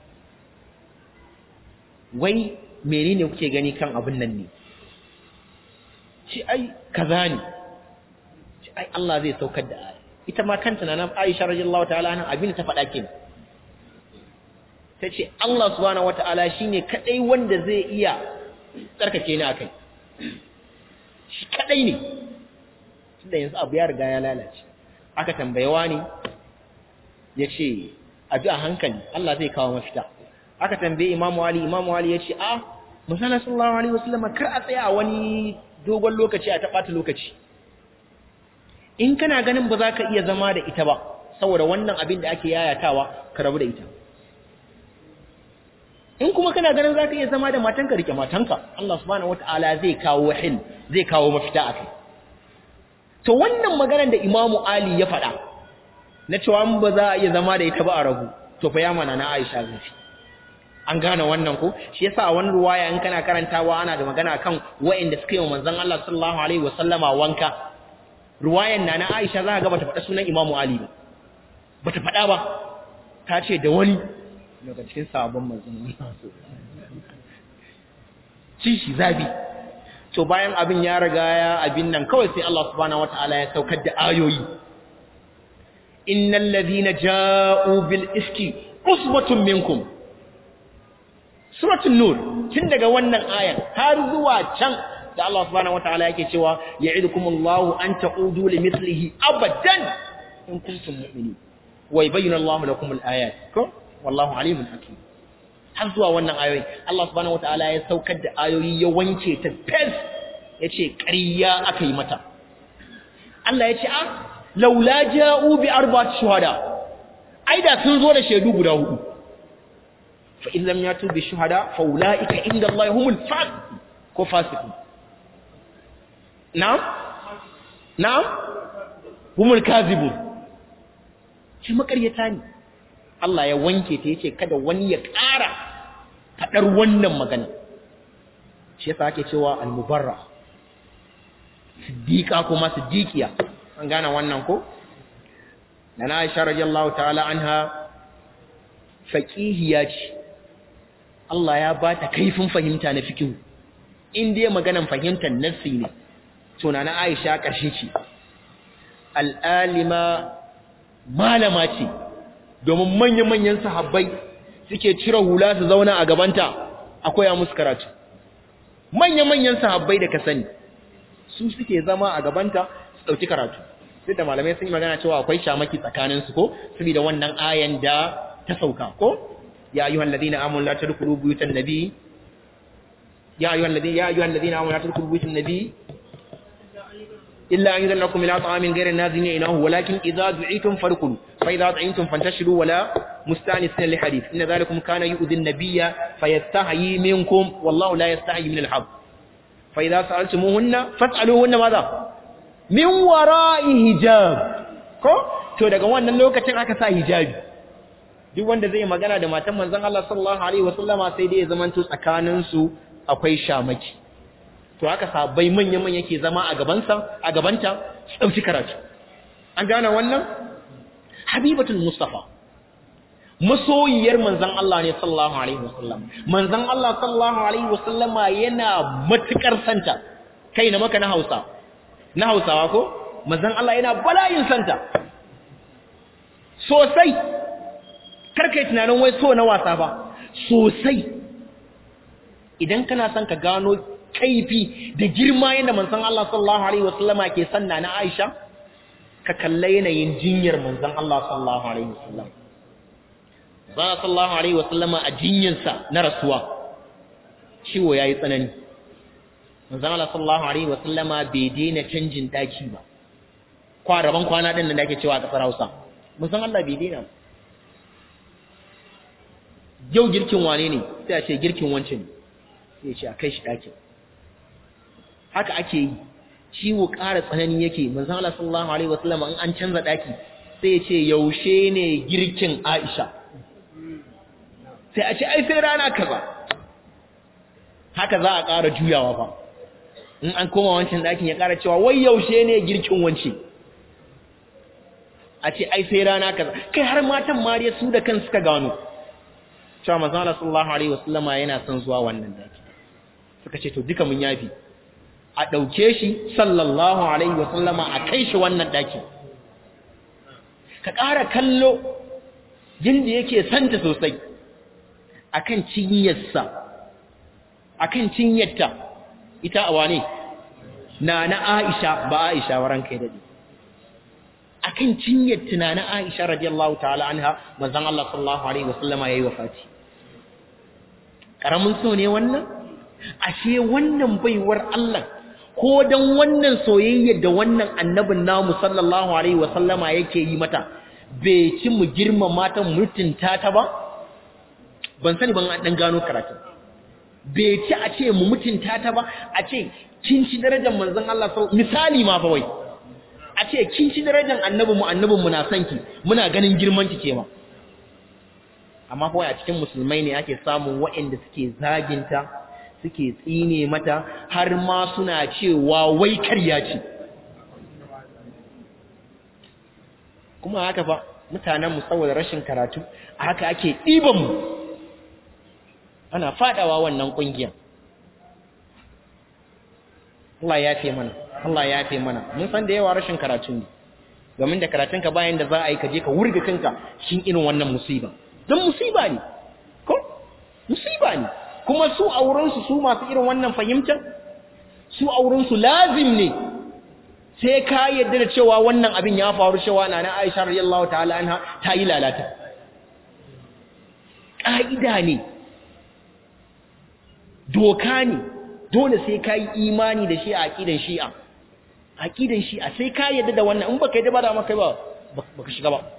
[SPEAKER 1] wai menene kuke gani kan abin nan ne shi ai kaza ne shi ai Allah zai saukar da aya ita ma kanta na Aisha radiyallahu ta'ala anha abin ta faɗa kenan tace Allah subhanahu wata'ala shine kadai wanda zai iya tsarkake ni akai shi kadai ne tunda yanzu abu ya riga ya lalace aka tambayewa ne yace abi a hankali Allah zai kawo mafita aka tambaye Imam Ali Imam Ali yace a Muhammad sallallahu alaihi wasallam kar a tsaya a wani dogon lokaci a taɓata lokaci in kana ganin ba za ka iya zama da ita ba saboda wannan abin da ake yayatawa ka rabu da ita in kuma kana ganin za ka iya zama da matanka rike matanka Allah subhanahu wata'ala zai kawo wahil zai kawo mafita a kai to wannan maganar da imamu ali ya faɗa na cewa ba za a iya zama da ita ba a rabu to fa ya mana na aisha zafi an gane wannan ko shi yasa a wani ruwaya in kana karantawa ana da magana kan wa'inda suka yi wa manzon Allah sallallahu alaihi wasallama wanka ruwayan na na Aisha za ka ga bata faɗa sunan Imam Ali ba bata faɗa ba ta ce da wani daga cikin sabon manzon Allah ci shi zabi to bayan abin ya riga ya abin nan kawai sai Allah subhanahu wataala ya saukar da ayoyi innal ladina ja'u bil iski usbatun minkum suratul nur tun daga wannan ayan har zuwa can da Allah subhanahu wataala yake cewa ya'idukumullahu an ta'udu limithlihi abadan in kuntum mu'minin wa yubayyinu Allahu lakum al-ayat ko wallahu alimun hakim har zuwa wannan ayoyi Allah subhanahu wataala ya saukar da ayoyi ya wanke ta fes yace ƙarya aka yi mata Allah ya ce a laula ja'u bi arba'ati shuhada ai da sun zo da shaidu guda hudu fa in lam yatu bi shuhada fa ulaika inda Allah humul fasiqun ko fasiqun na'am na'am humul kazibun shi makaryata ne Allah ya wanke ta yace kada wani ya ƙara fadar wannan magana shi yasa ake cewa al-mubarra siddiqa kuma siddiqiya an gane wannan ko nana Aisha radiyallahu ta'ala anha faqihiya ce Allah ya ba ta kaifin fahimta na fikihu in dai maganan fahimtar nassi ne to nana Aisha karshe ce al'alima malama ce domin manya-manyan sahabbai suke cire hula su zauna a gabanta akwai a musu karatu manya-manyan sahabbai da ka sani su suke zama a gabanta su ɗauki karatu duk da malamai sun yi magana cewa akwai shamaki tsakanin su ko saboda wannan ayan da ta sauka ko ya ayyuhal ladina amanu la tadkhulu buyutan nabi ya ayyuhal ladina ya ayyuhal ladina amanu la tadkhulu buyutan nabi illa an yudanakum ila ta'amin ghayri nazina inahu walakin idza du'itum farkulu fa idza ta'intum fantashiru wala mustanisin li hadith inna dhalikum kana yu'dhi an-nabiyya fayastahi minkum wallahu la yastahi min al-haq fa idza sa'altumuhunna fas'aluhunna madha min wara'i hijab ko to daga wannan lokacin aka sa hijabi duk wanda zai magana da matan manzon Allah sallallahu alaihi wasallama sai dai ya zamanto tsakanin su akwai shamaki to haka sabai manyan manyan ke zama a gaban sa a gabanta su dauki karatu an gane wannan habibatul mustafa masoyiyar manzon Allah ne sallallahu alaihi wasallam manzon Allah sallallahu alaihi wasallama yana matukar santa kai na maka na Hausa na hausawa ko manzon Allah yana bala'in santa sosai karkai tunanin wai so na wasa ba sosai idan kana son ka gano kaifi da girma yadda manzon Allah sallallahu alaihi wasallama ke sanna na Aisha ka kalla yanayin jinyar manzon Allah sallallahu alaihi wasallam ba sallallahu alaihi wasallama a jinyarsa na rasuwa ciwo yayi tsanani manzon Allah sallallahu alaihi wasallama bai daina canjin daki ba kwaraban kwana din nan da ake cewa a kasar Hausa manzon Allah bai daina yau girkin wane ne sai a ce girkin wance ne sai ce a kai shi dakin haka ake yi ciwo ƙara tsanani yake manzon Allah sallallahu alaihi wasallama in an canza daki sai ya ce yaushe ne girkin Aisha sai a ce ai sai rana kaza haka za a ƙara juyawa ba in an koma wancan ɗakin ya ƙara cewa wai yaushe ne girkin wance a ce ai sai rana kaza kai har matan mariya su da kan suka gano cewa manzon Allah sallallahu alaihi wasallama yana son zuwa wannan daki suka ce to duka mun yafi a ɗauke shi sallallahu alaihi wasallama a kai shi wannan daki ka ƙara kallo jinda yake santa sosai akan cinyarsa akan cinyarta ita a wane na na Aisha ba Aisha waran kai dade akan cinyar tunanin Aisha radiyallahu ta'ala anha manzon Allah sallallahu alaihi wasallama yayi wafati karamin so ne wannan ashe wannan baiwar Allah ko dan wannan soyayya da wannan annabin namu sallallahu alaihi wasallama yake yi mata bai ci mu girmama ta mutunta ta ba ban sani ban dan gano karatu bai ci a ce mu mutunta ta ba a ce kin ci darajar manzon Allah misali ma fa wai a ce kin ci darajar annabi mu annabin mu na son ki muna ganin girman ki ke ma amma fa a cikin musulmai ne ake samun waɗanda suke zaginta suke tsine mata har ma suna cewa wai karya ce kuma haka fa mutanen mu saboda rashin karatu haka ake ɗiban mu ana fadawa wannan kungiyar Allah ya fi mana Allah ya fi mana mun san da yawa rashin karatu ne domin da karatunka bayan da za a yi ka je ka wurga kanka shin irin wannan musiba don musiba ne ko musiba ne kuma su a wurinsu su masu irin wannan fahimtar su a wurinsu lazim ne sai ka yadda da cewa wannan abin ya faru cewa na na Aisha radiyallahu ta'ala anha ta yi lalata ƙa'ida ne doka ne dole sai ka yi imani da shi a aƙidan shi'a aƙidan shi'a sai ka yadda da wannan in baka yadda ba da maka ba baka shiga ba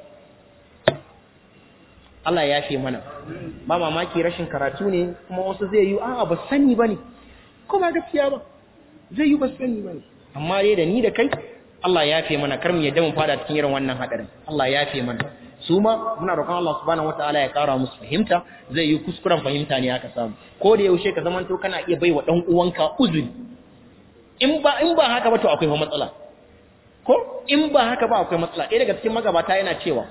[SPEAKER 1] Allah ya fi mana ba mamaki rashin karatu ne kuma wasu zai yi a'a ba sani bane ko ba gaskiya ba zai yi ba sani bane amma dai da ni da kai Allah ya fi mana kar mu yadda mu fada cikin irin wannan hadarin Allah ya fi mana su ma muna roƙon Allah subhanahu wataala ya ƙara musu fahimta zai yi kuskuren fahimta ne aka samu ko da yaushe ka zamanto kana iya baiwa dan uwanka uzuri in ba in ba haka ba to akwai matsala ko in ba haka ba akwai matsala ɗaya daga cikin magabata yana cewa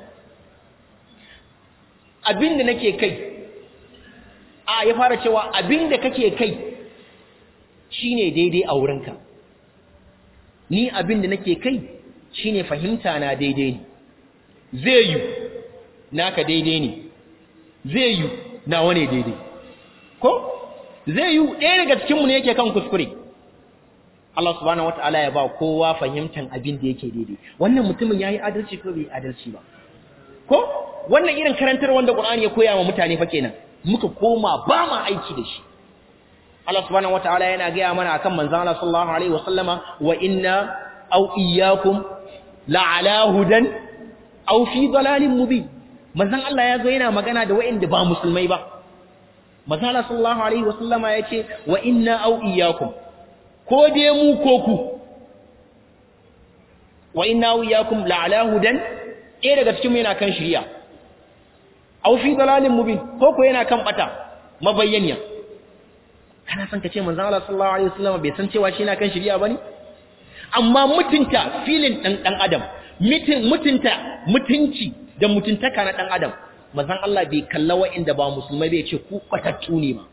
[SPEAKER 1] abin da nake kai a ya fara cewa abin da kake kai shine daidai a wurinka ni abin da nake kai shine fahimta na daidai ne zai yi naka daidai ne zai yi nawa ne daidai ko zai yi ɗaya daga cikinmu ne yake kan kuskure Allah subhanahu wataala ya ba kowa fahimtan abin da yake daidai wannan mutumin yayi adalci ko bai adalci ba ko wannan irin karantar wanda Qur'ani ya koya wa mutane fa kenan muka koma ba ma aiki da shi Allah subhanahu wataala yana gaya mana akan manzon Allah sallallahu alaihi wasallama wa inna aw iyyakum la'ala hudan aw fi dalalin mubin manzon Allah ya zo yana magana da wa'inda ba musulmai ba manzon Allah sallallahu alaihi wasallama yace wa inna aw iyyakum ko dai mu ko ku wa inna aw iyyakum la'ala hudan eh daga cikin mu yana kan shari'a aw fi dalalin mubin ko ko yana kan bata mabayyaniya kana son ka ce manzon Allah sallallahu alaihi wasallama bai san cewa shi yana kan shari'a bane amma mutunta filin dan dan adam mutunta mutunci da mutuntaka na dan adam manzon Allah bai kalla wa'inda ba musulmai bai ce ku kwatattu ne ma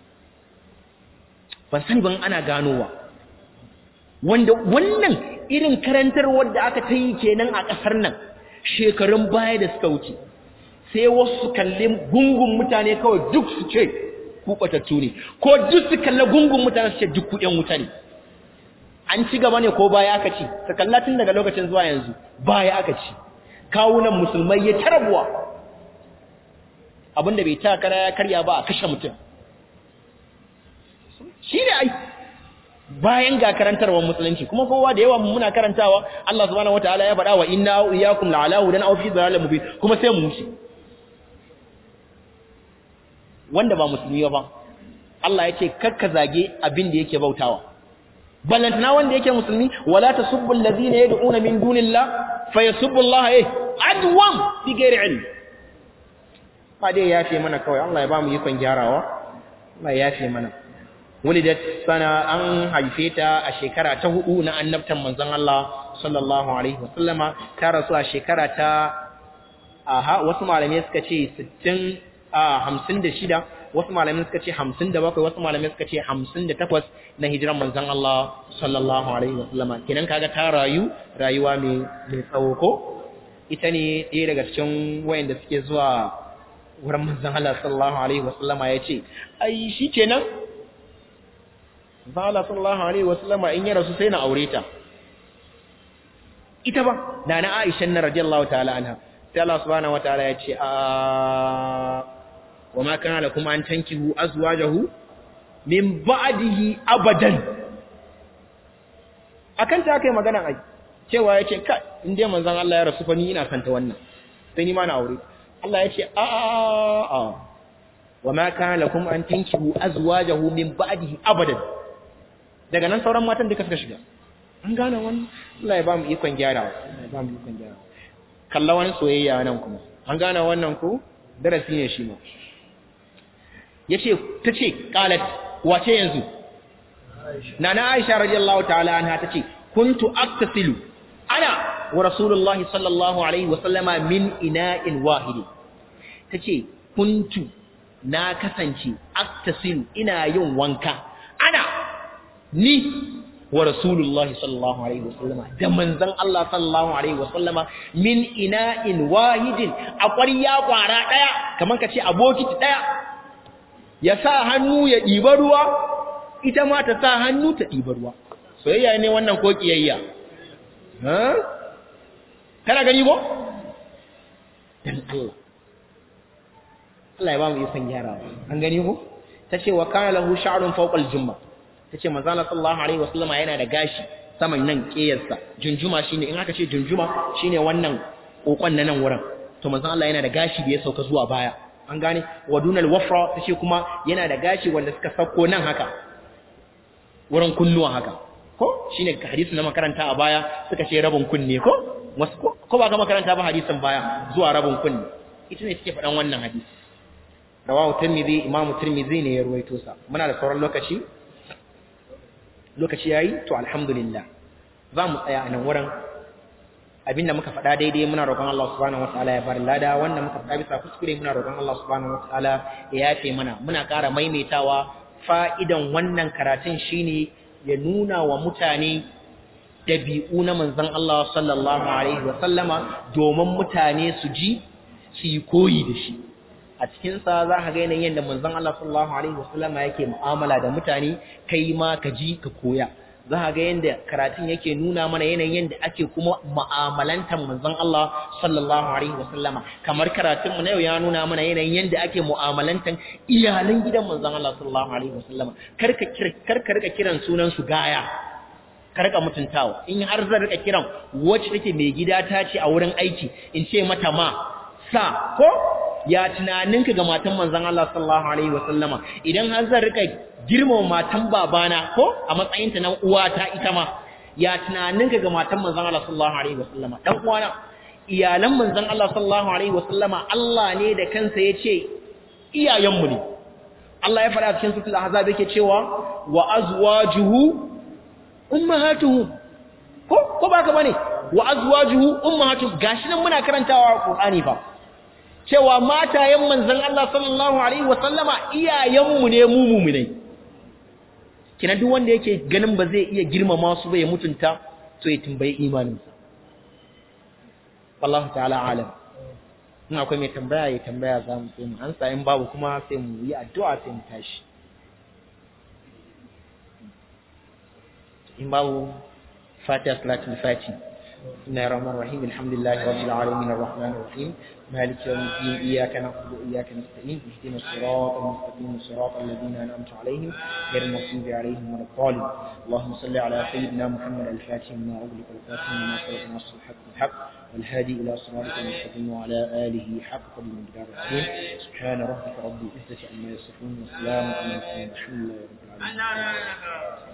[SPEAKER 1] ban sani ban ana ganowa wanda wannan irin karantarwar da aka ta yi kenan a ƙasar nan shekarun baya da suka wuce sai wasu kalli gungun mutane kawai duk su ce ku kwatattu ne ko duk su kalli gungun mutane su ce duk ku ƴan wuta ne an ci gaba ne ko baya aka ci ka kalla tun daga lokacin zuwa yanzu baya aka ci kawunan musulmai ya tarabuwa abinda bai ta kara ya karya ba a kashe mutum shi ne ai bayan ga karantarwar musulunci kuma kowa da yawa muna karantawa Allah subhanahu wataala ya faɗa wa inna iyyakum la'alahu dan aw fi dhalalin mubin kuma sai mu wuce wanda ba musulmi ba Allah ya ce kakka zage abin da yake bautawa ballantana wanda yake musulmi wala tasubbu allazina yad'una min dunillah fayasubbu Allah eh adwam bi ghairi ilm ba dai yafe mana kawai Allah ya ba mu ikon gyarawa Allah ya yafe mana wulidat sana an haife ta a shekara ta hudu na annabtan manzon Allah sallallahu alaihi wasallama ta rasu a shekara ta aha wasu malamai suka ce 60 a 56 wasu malamai suka ce 57 wasu malamai suka ce 58 na hijiran manzon Allah sallallahu alaihi wasallama kenan kaga ta rayu rayuwa mai mai tsawo ko ita ne ɗaya daga cikin wayanda suke zuwa wurin manzon Allah sallallahu alaihi wasallama yace ai shikenan Zala sallallahu alaihi wasallama in ya rasu sai na aure ta ita ba na na Aisha na radiyallahu ta'ala anha sai Allah subhanahu wataala ya ce a wa ma kana lakum an tankihu azwajahu min ba'dihi abadan akan ta kai magana ai cewa yace ka in dai manzon Allah ya rasu fa ni ina kanta wannan sai ni ma na aure Allah ya ce a a wa ma kana lakum an tankihu azwajahu min ba'dihi abadan daga nan sauran matan duka suka shiga an gane wannan Allah ya ba mu ikon gyarawa Allah ya ba mu ikon gyarawa kalla wani soyayya nan kuma an gane wannan ko darasi ne shi ma yace tace qalat wace yanzu nana Aisha radiyallahu ta'ala anha tace kuntu aktasilu ana wa rasulullahi sallallahu alaihi wa sallama min ina'in wahidi tace kuntu na kasance aktasilu ina yin wanka ana ni wa rasulullahi sallallahu alaihi wasallama da manzon Allah sallallahu alaihi wasallama min ina'in wahidin a ƙwarya ƙwara ɗaya kamar ka ce a bokiti ɗaya ya sa hannu ya ɗiba ruwa ita ma ta sa hannu ta ɗiba ruwa soyayya ne wannan ko ƙiyayya kana gani ko dan Allah Allah ya ba mu ikon gyarawa an gani ko ta ce wa kana lahu sha'run fawqa al-jumma tace manzo Allah sallallahu alaihi wasallama yana da gashi saman nan kiyarsa junjuma shine in aka ce junjuma shine wannan kokon na nan wurin to manzo Allah yana da gashi da ya sauka zuwa baya an gane wadunal wafra tace kuma yana da gashi wanda suka sauko nan haka wurin kunnuwa haka ko shine hadisi na makaranta a baya suka ce rabin kunne ko wasu ko ba ga makaranta ba hadisin baya zuwa rabin kunne ita ne take faɗan wannan hadisi rawahu tirmidhi imamu tirmidhi ne ya ruwaito sa muna da sauran lokaci lokaci yayi to alhamdulillah za mu tsaya a nan wurin abinda muka faɗa daidai muna roƙon Allah subhanahu wataala ya bar lada wanda muka faɗa bisa kuskure muna roƙon Allah subhanahu wataala ya yafe mana muna ƙara maimaitawa fa'idan wannan karatun shine ya nuna wa mutane dabi'u na manzon Allah sallallahu alaihi wa sallama domin mutane su ji su yi koyi da shi a cikinsa za ka ga yanayin yadda manzon Allah sallallahu alaihi wasallama yake mu'amala da mutane kai ma ka ji ka koya za ka ga yanda karatun yake nuna mana yanayin yanda ake kuma mu'amalantar manzon Allah sallallahu alaihi wasallama kamar karatun mu na yau ya nuna mana yanayin yanda ake mu'amalantar iyalan gidan manzon Allah sallallahu alaihi wasallama karka karka rika kiran sunan su gaya karka mutuntawa in har zan rika kiran wacce take mai gida ta ce a wurin aiki in ce mata ma sa ko ya tunaninka ga matan manzon Allah sallallahu alaihi wasallama idan har zan rika girmama matan babana ko a matsayinta na uwata ita ma ya tunaninka ga matan manzon Allah sallallahu alaihi wasallama dan uwana iyalan manzon Allah sallallahu alaihi wasallama Allah ne da kansa yace iyayenmu ne Allah ya faɗa cikin suratul ahzab yake cewa wa azwajuhu ummahatuhum ko ko baka bane wa azwajuhu ummahatuhum gashi nan muna karantawa Qur'ani fa cewa matayen manzon Allah sallallahu alaihi wasallama iyayenmu ne mu mu'minai kina duk wanda yake ganin ba zai iya girmama su ba ya mutunta to ya tambayi imaninsa wallahu ta'ala alam in akwai mai tambaya ya tambaya za mu sai mu ansa in babu kuma sai mu yi addu'a sai mu tashi in babu fatiha salatul fatiha بسم الله الرحمن الرحيم الحمد لله رب العالمين الرحمن الرحيم مالك يوم الدين إياك نعبد وإياك نستعين اهدنا الصراط المستقيم صراط الذين أنعمت عليهم غير المغضوب عليهم ولا الضالين اللهم صل على سيدنا محمد الفاتح لما أغلق الفاتح لما سبق نصر الحق بالحق والهادي إلى صراطك المستقيم وعلى آله حق قدر المقدار العظيم سبحان ربك رب العزة عما يصفون وسلام على المرسلين الحمد لله رب العالمين